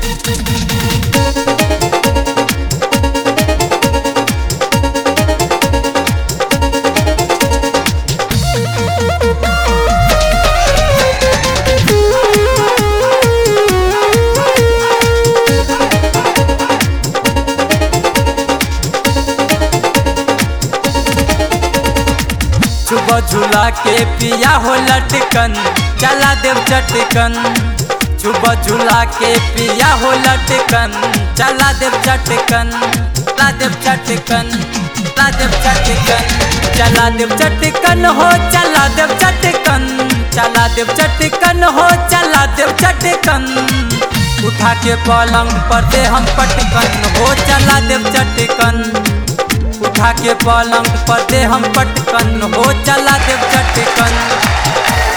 सुबह झूला के पिया हो लटकन चला देव चटकन सुबह झूला के पिया हो लटकन चला देव चटकन चला देव चटकन चला देव चटकन चला देव चटकन हो चला देव चटकन चला देव चटकन हो चला देव चटकन उठा के पलंग पर दे हम पटकन हो चला देव चटकन उठा के पलंग पर दे हम पटकन हो चला देव चटकन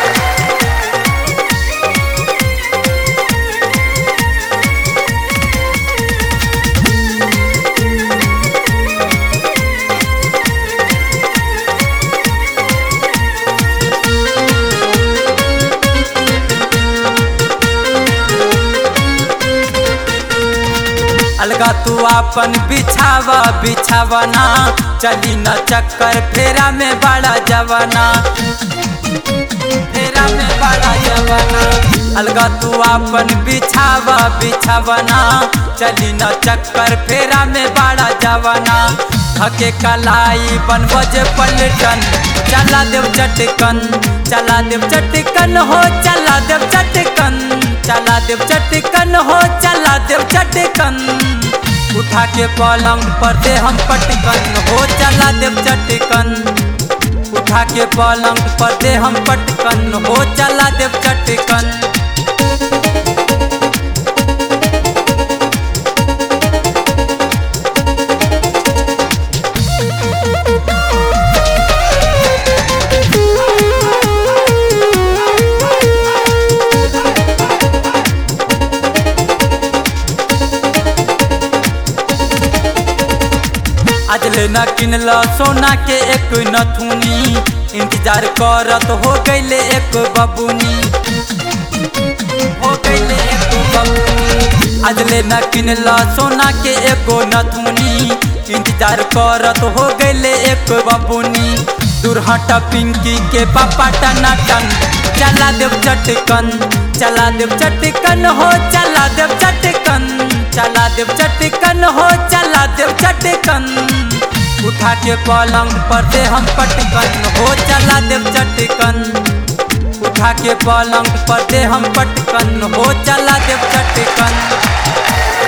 अलगा तू अपन बिछावा बिछावना चली न चक्कर फेरा में बड़ा जवाना फेरा में बड़ा जवाना अलगा तू अपन बिछावा बिछावना चली न चक्कर फेरा में बड़ा जवाना हके कलाई बन बजे पलटन चला देव चटकन चला देव चटकन हो चला देव चटकन चला देव चटकन हो चला देव चटकन उठा के पलंग पर दे हम पटकन हो चला देव चटकन उठा के पलंग पर दे हम पटकन हो चला देव चटकन आज लेना किनल सोना के एक नथुनी इंतजार करत हो गईले एक बबुनी हो गईले एक बबुनी आज लेना किनल सोना के एगो नथुनी इंतजार करत हो गईले एक बबुनी दुर्हट पिंकी के पापा टनाटन चला देव चटकन चला देव चटकन हो चला देव चटकन चला देव चटकन हो चला देव चटकन उठा के पलंग पर दे हम पटकन हो चला देव चटकन उठा के पलंग पर दे हम पटकन हो चला देव चटकन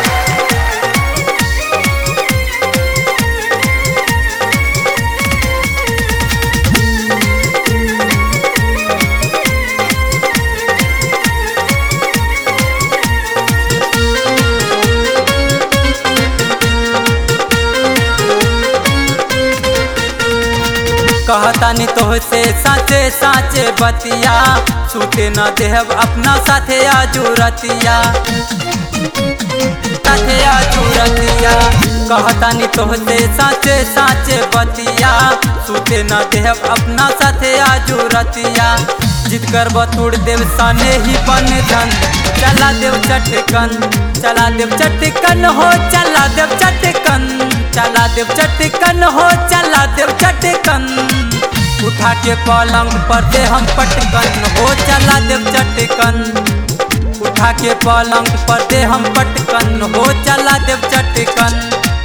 कहतानी तोहसे साचे साचे बतिया छूटे न देहब अपना साथे आजुरतिया साथे आजुरतिया कहतानी तोहसे साचे साचे बतिया छूटे न देहब अपना साथे आजुरतिया जिद कर बतुड़ देव सने ही बन धन चला देव चटकन चला देव चटकन हो चला देव चटकन चला देव चटकन हो चला देव चटकन उठा के पलंग पर दे हम पटकन हो चला देव चटकन उठा के पलंग पर दे हम पटकन हो चला देव चटकन